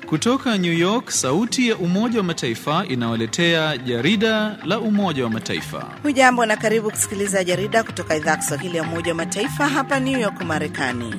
Kutoka New York, sauti ya Umoja wa Mataifa inawaletea jarida la Umoja wa Mataifa. Hujambo na karibu kusikiliza jarida kutoka idhaa ya Kiswahili ya Umoja wa Mataifa hapa New York, Marekani.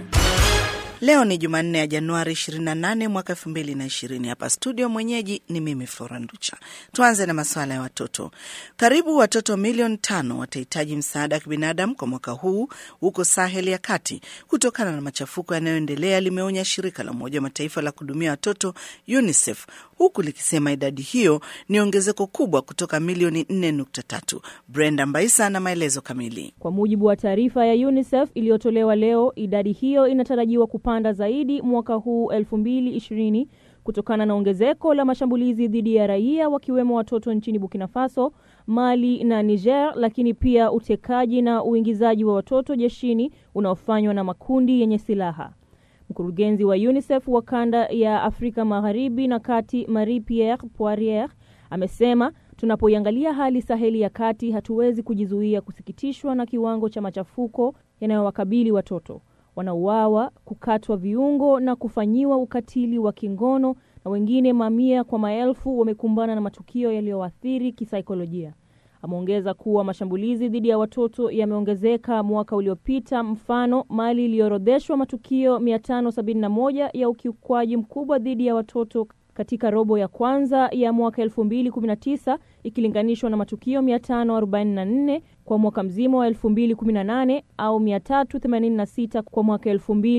Leo ni Jumanne ya Januari 28 mwaka 2020. Hapa studio mwenyeji ni mimi Flora Nducha. Tuanze na masuala ya watoto. Karibu watoto milioni tano watahitaji msaada wa kibinadamu kwa mwaka huu huko Sahel ya kati kutokana na machafuko yanayoendelea, limeonya shirika la Umoja wa Mataifa la kuhudumia watoto UNICEF, huku likisema idadi hiyo ni ongezeko kubwa kutoka milioni 4.3. Brenda Mbaisa na maelezo kamili. Kwa mujibu wa taarifa ya UNICEF iliyotolewa leo, idadi hiyo inatarajiwa kupanda zaidi mwaka huu 2020 kutokana na ongezeko la mashambulizi dhidi ya raia wakiwemo watoto nchini Burkina Faso, Mali na Niger, lakini pia utekaji na uingizaji wa watoto jeshini unaofanywa na makundi yenye silaha. Mkurugenzi wa UNICEF wa kanda ya Afrika Magharibi na Kati, Marie Pierre Poirier, amesema tunapoiangalia hali Saheli ya kati, hatuwezi kujizuia kusikitishwa na kiwango cha machafuko yanayowakabili watoto wanauawa, kukatwa viungo na kufanyiwa ukatili wa kingono, na wengine mamia kwa maelfu wamekumbana na matukio yaliyoathiri kisaikolojia. Ameongeza kuwa mashambulizi dhidi ya watoto yameongezeka mwaka uliopita. Mfano, Mali iliorodheshwa matukio 571 ya ukiukwaji mkubwa dhidi ya watoto katika robo ya kwanza ya mwaka 2019 ikilinganishwa na matukio 544 kwa mwaka mzima wa 2018 au 386 kwa mwaka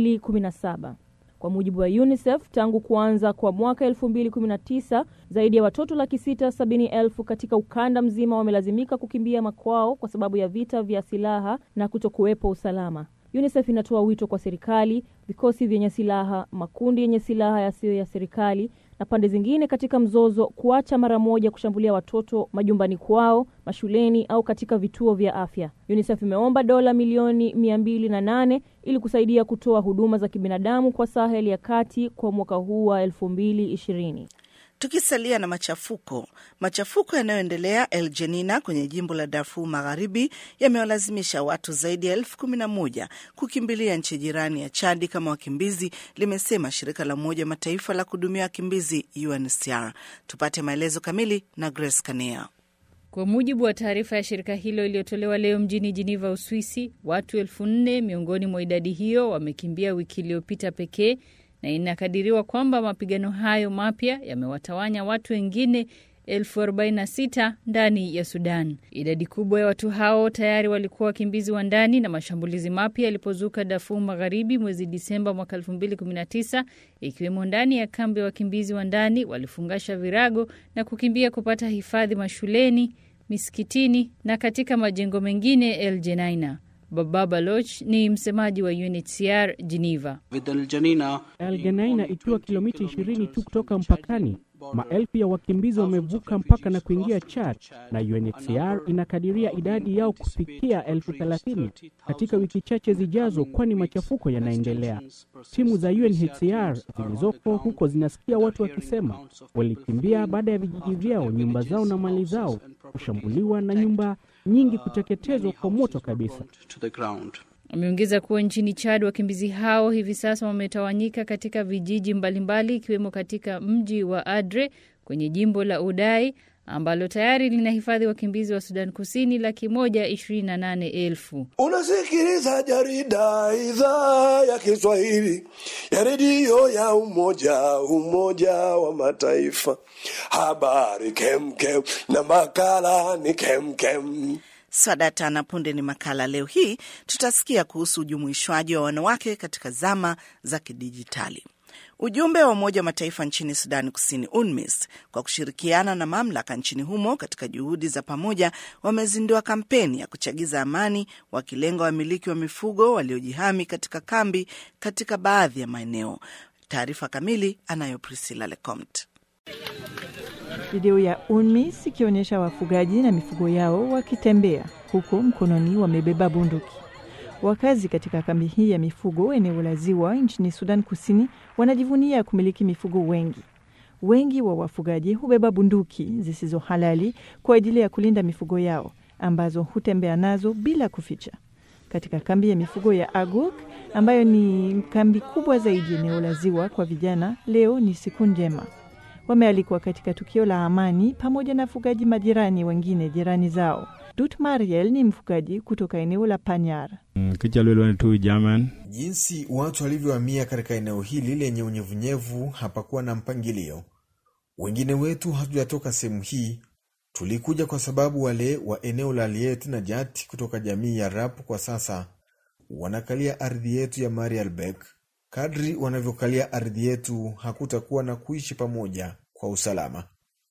2017. Kwa mujibu wa UNICEF, tangu kuanza kwa mwaka 2019 zaidi ya watoto laki sita sabini elfu katika ukanda mzima wamelazimika kukimbia makwao kwa sababu ya vita vya silaha na kutokuwepo usalama. UNICEF inatoa wito kwa serikali, vikosi vyenye silaha, makundi yenye silaha yasiyo ya serikali na pande zingine katika mzozo kuacha mara moja kushambulia watoto majumbani kwao, mashuleni au katika vituo vya afya. UNICEF imeomba dola milioni mia mbili na nane ili kusaidia kutoa huduma za kibinadamu kwa Sahel ya kati kwa mwaka huu wa elfu mbili ishirini. Tukisalia na machafuko, machafuko yanayoendelea El Jenina kwenye jimbo la Darfur Magharibi yamewalazimisha watu zaidi ya elfu kumi na moja kukimbilia nchi jirani ya Chadi kama wakimbizi, limesema shirika la Umoja wa Mataifa la kuhudumia wakimbizi UNHCR. Tupate maelezo kamili na Grace Kanea. Kwa mujibu wa taarifa ya shirika hilo iliyotolewa leo mjini Jiniva, Uswisi, watu elfu nne miongoni mwa idadi hiyo wamekimbia wiki iliyopita pekee na inakadiriwa kwamba mapigano hayo mapya yamewatawanya watu wengine elfu arobaini na sita ndani ya Sudan. Idadi kubwa ya watu hao tayari walikuwa wakimbizi wa ndani, na mashambulizi mapya yalipozuka Darfur Magharibi mwezi Disemba mwaka 2019 ikiwemo ndani ya kambi ya wakimbizi wa ndani, walifungasha virago na kukimbia kupata hifadhi mashuleni, misikitini na katika majengo mengine El Jenaina. Baba Baloch ni msemaji wa UNHCR Geneva. El Geneina ikiwa kilomita 20 tu kutoka mpakani, maelfu ya wakimbizi wamevuka mpaka na kuingia Chad, na UNHCR inakadiria idadi yao kufikia elfu thelathini katika wiki chache zijazo, kwani machafuko yanaendelea. Timu za UNHCR zilizoko huko zinasikia watu wakisema walikimbia baada ya vijiji vyao, nyumba zao na mali zao kushambuliwa na nyumba nyingi kuteketezwa kwa moto kabisa. Ameongeza kuwa nchini Chad wakimbizi hao hivi sasa wametawanyika katika vijiji mbalimbali ikiwemo katika mji wa Adre kwenye jimbo la Udai ambalo tayari linahifadhi wakimbizi wa Sudan Kusini laki moja ishirini na nane elfu. Unasikiliza jarida idhaa ya Kiswahili ya redio ya Umoja Umoja wa Mataifa. Habari kemkem na makala ni kemkem. Swadata na punde ni makala. Leo hii tutasikia kuhusu ujumuishwaji wa wanawake katika zama za kidijitali. Ujumbe wa Umoja wa Mataifa nchini Sudani Kusini, UNMISS, kwa kushirikiana na mamlaka nchini humo katika juhudi za pamoja, wamezindua kampeni ya kuchagiza amani, wakilenga wamiliki wa mifugo waliojihami katika kambi katika baadhi ya maeneo. Taarifa kamili anayo Priscilla Lecomte. Video ya UNMISS ikionyesha wafugaji na mifugo yao wakitembea huku mkononi wamebeba bunduki. Wakazi katika kambi hii ya mifugo eneo la Ziwa nchini Sudan Kusini wanajivunia kumiliki mifugo wengi. Wengi wa wafugaji hubeba bunduki zisizo halali kwa ajili ya kulinda mifugo yao ambazo hutembea nazo bila kuficha. katika kambi ya mifugo ya Aguk ambayo ni kambi kubwa zaidi eneo la ziwa kwa vijana. Leo ni siku njema. Wamealikwa katika tukio la amani pamoja na wafugaji majirani wengine jirani zao. Dut Mariel ni mfugaji kutoka eneo la Panyar. tu German. Jinsi watu walivyohamia katika eneo hili lenye unyevunyevu hapakuwa na mpangilio. Wengine wetu hatujatoka sehemu hii, tulikuja kwa sababu wale wa eneo la Liet na Jati kutoka jamii ya Rap kwa sasa wanakalia ardhi yetu ya Marialbek. Kadri wanavyokalia ardhi yetu, hakutakuwa na kuishi pamoja kwa usalama.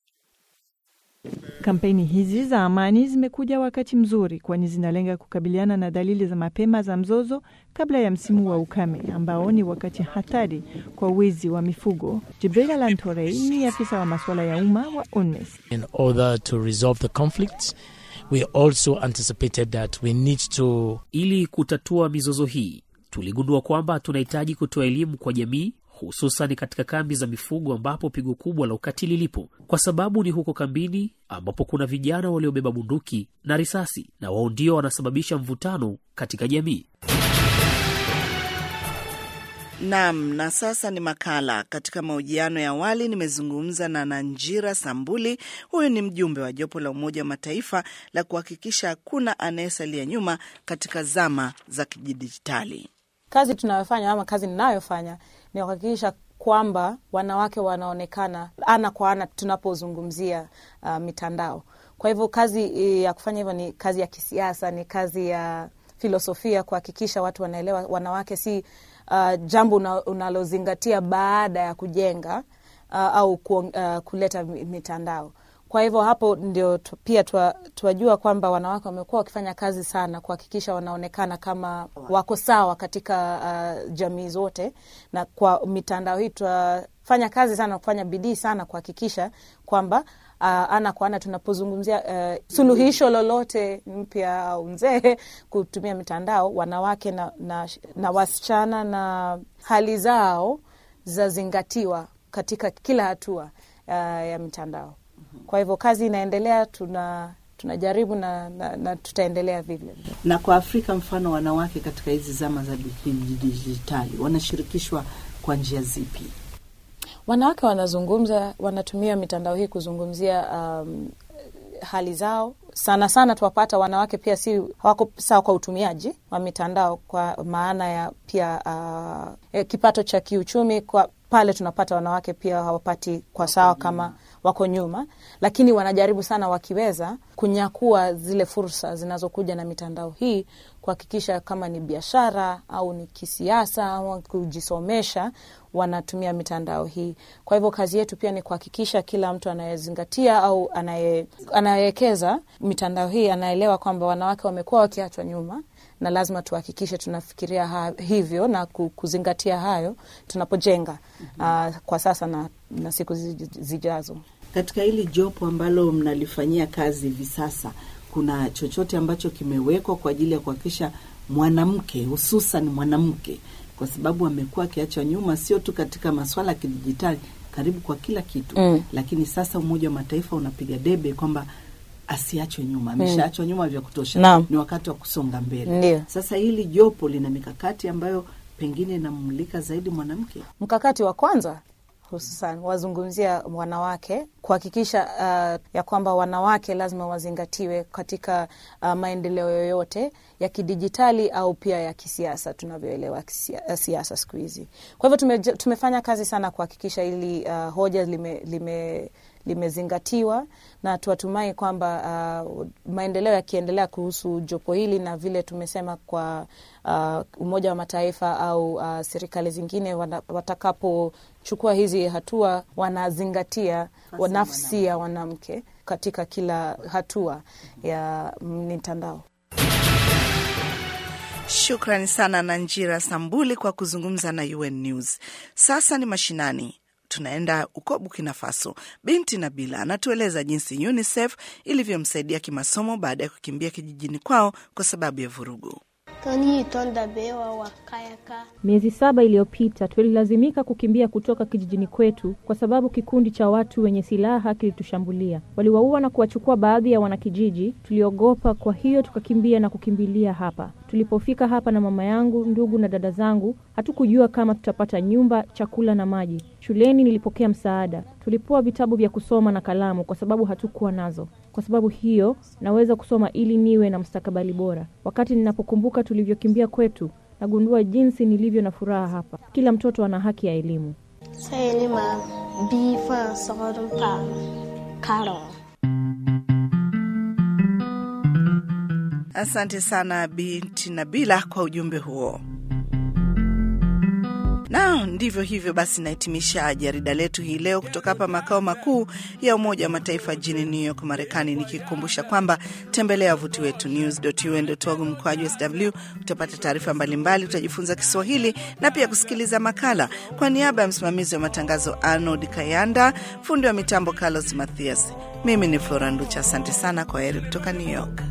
Kampeni hizi za amani zimekuja wakati mzuri, kwani zinalenga kukabiliana na dalili za mapema za mzozo kabla ya msimu wa ukame ambao ni wakati hatari kwa wizi wa mifugo. Jibril Alantorei ni afisa wa masuala ya umma wa UNMISS. In order to resolve the conflicts, we also anticipated that we need to... Ili kutatua mizozo hii, tuligundua kwamba tunahitaji kutoa elimu kwa jamii hususan katika kambi za mifugo ambapo pigo kubwa la ukatili lipo, kwa sababu ni huko kambini ambapo kuna vijana waliobeba bunduki na risasi, na wao ndio wanasababisha mvutano katika jamii. Naam, na sasa ni makala. Katika mahojiano ya awali nimezungumza na Nanjira Sambuli. Huyu ni mjumbe wa jopo la Umoja wa Mataifa la kuhakikisha hakuna anayesalia nyuma katika zama za kidijitali. Kazi tunayofanya ama kazi ninayofanya ni kuhakikisha kwamba wanawake wanaonekana ana kwa ana tunapozungumzia uh, mitandao. Kwa hivyo kazi ya kufanya hivyo ni kazi ya kisiasa, ni kazi ya filosofia, kuhakikisha watu wanaelewa wanawake si uh, jambo unalozingatia baada ya kujenga uh, au ku, uh, kuleta mitandao. Kwa hivyo hapo ndio tu, pia tuwajua kwamba wanawake wamekuwa wakifanya kazi sana kuhakikisha wanaonekana kama wako sawa katika uh, jamii zote, na kwa mitandao hii tunafanya kazi sana, kufanya bidii sana kuhakikisha kwamba uh, ana kwa ana tunapozungumzia uh, suluhisho lolote mpya au mzee kutumia mitandao, wanawake na, na, na wasichana na hali zao zazingatiwa katika kila hatua uh, ya mitandao. Kwa hivyo kazi inaendelea, tuna tunajaribu na, na, na tutaendelea vile. Na kwa Afrika, mfano wanawake katika hizi zama za dijitali wanashirikishwa kwa njia zipi? Wanawake wanazungumza, wanatumia mitandao hii kuzungumzia um, hali zao. Sana sana tuwapata wanawake pia si hawako sawa kwa utumiaji wa mitandao, kwa maana ya pia uh, kipato cha kiuchumi kwa pale tunapata wanawake pia hawapati kwa sawa kama wako nyuma, lakini wanajaribu sana wakiweza kunyakua zile fursa zinazokuja na mitandao hii, kuhakikisha kama ni biashara au ni kisiasa au kujisomesha, wanatumia mitandao hii. Kwa hivyo kazi yetu pia ni kuhakikisha kila mtu anayezingatia au anayewekeza mitandao hii anaelewa kwamba wanawake wamekuwa wakiachwa nyuma na lazima tuhakikishe tunafikiria ha, hivyo na kuzingatia hayo tunapojenga uh, kwa sasa na, na siku zijazo. Katika hili jopo ambalo mnalifanyia kazi hivi sasa, kuna chochote ambacho kimewekwa kwa ajili ya kuhakikisha mwanamke, hususan mwanamke, kwa sababu amekuwa akiachwa nyuma, sio tu katika maswala ya kidijitali, karibu kwa kila kitu mm. Lakini sasa Umoja wa Mataifa unapiga debe kwamba asiachwe nyuma, ameshaachwa nyuma vya kutosha Naam. ni wakati wa kusonga mbele. Ndio. Sasa hili jopo lina mikakati ambayo pengine inamulika zaidi mwanamke. Mkakati wa kwanza hususan wazungumzia wanawake kuhakikisha uh, ya kwamba wanawake lazima wazingatiwe katika uh, maendeleo yoyote ya kidijitali au pia ya kisiasa tunavyoelewa kisia- siasa siku hizi. Kwa hivyo tume, tumefanya kazi sana kuhakikisha ili uh, hoja lime, lime limezingatiwa na tuwatumai kwamba uh, maendeleo yakiendelea kuhusu jopo hili na vile tumesema kwa uh, Umoja wa Mataifa au uh, serikali zingine wana- watakapochukua hizi hatua wanazingatia nafsi ya mwanamke katika kila hatua ya mitandao. Shukrani sana Nanjira Sambuli kwa kuzungumza na UN News. Sasa ni mashinani. Tunaenda huko Burkina Faso. Binti Nabila anatueleza jinsi UNICEF ilivyomsaidia kimasomo baada ya kukimbia kijijini kwao kwa sababu ya vurugu. Miezi saba iliyopita tulilazimika kukimbia kutoka kijijini kwetu kwa sababu kikundi cha watu wenye silaha kilitushambulia. Waliwaua na kuwachukua baadhi ya wanakijiji. Tuliogopa, kwa hiyo tukakimbia na kukimbilia hapa. Tulipofika hapa na mama yangu, ndugu na dada zangu, hatukujua kama tutapata nyumba, chakula na maji. Shuleni nilipokea msaada, tulipewa vitabu vya kusoma na kalamu kwa sababu hatukuwa nazo. Kwa sababu hiyo naweza kusoma ili niwe na mustakabali bora. Wakati ninapokumbuka tulivyokimbia kwetu, nagundua jinsi nilivyo na furaha hapa. Kila mtoto ana haki ya elimu. Asante sana binti Nabila kwa ujumbe huo. Na ndivyo hivyo basi, nahitimisha jarida letu hii leo kutoka hapa makao makuu ya Umoja wa Mataifa jijini New York, Marekani, nikikukumbusha kwamba tembelea wavuti wetu news.un.org mkoaji sw. Utapata taarifa mbalimbali, utajifunza Kiswahili na pia kusikiliza makala. Kwa niaba ya msimamizi wa matangazo Arnold Kayanda, fundi wa mitambo Carlos Mathias, mimi ni Flora Nducha. Asante sana, kwa heri kutoka New York.